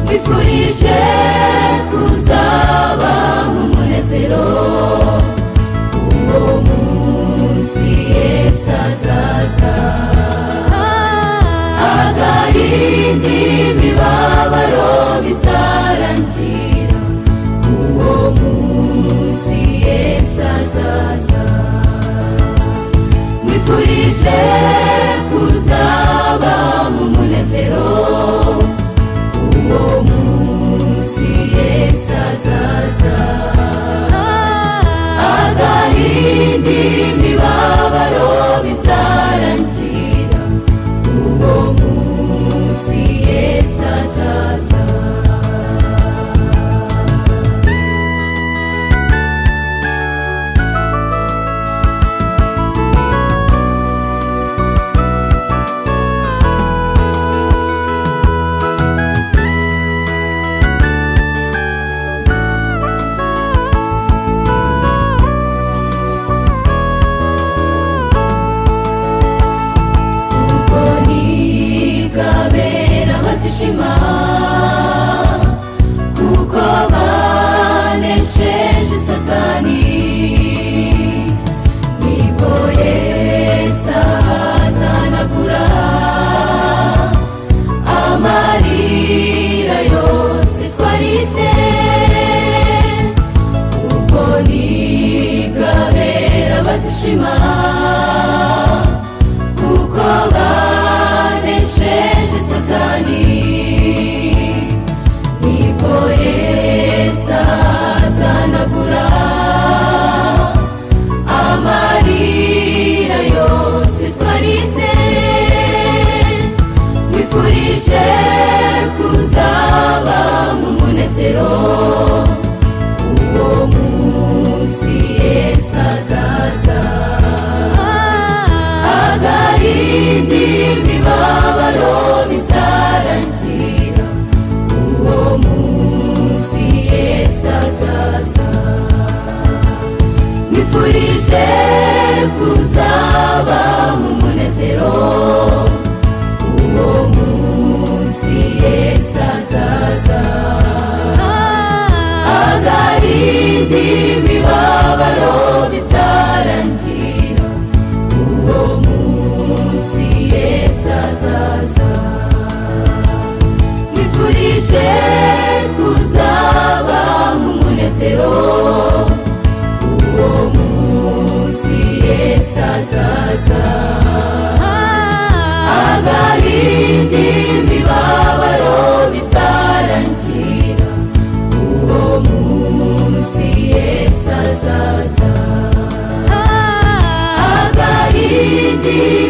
nkwifurije kuzaba mu munezero uwo munsi yesu azaza agahinda imibabaro bizarangira uwo munsi yesu azaza nkwifurije kuzaba mu munezero uwo munsi yesu azaza agahinda imibabaro bizarangira uwo munsi yesu azaza ubwo nibwabera bazishima kuko banesheje satani nibwo yesu azahanagura amarira yose twarize ubwo nibwabera bazishima kuko banesheje satani nibwo yesu azanagura amarira yose twarize nkwifurije kuzaba mu munezero uwo munsi yesu azaza agahinda imibabaro bizarangira uwo munsi yesu azaza nkwifurije kuzaba mu munezero uwo munsi yesu azaza agahinda imibabaro bizarangira uwo munsi yesu azaza nkwifurije kuzaba mu munezero uwo munsi yesu azaza agahinda imibabaro bizarangira uwo munsi yesu azaza agahinda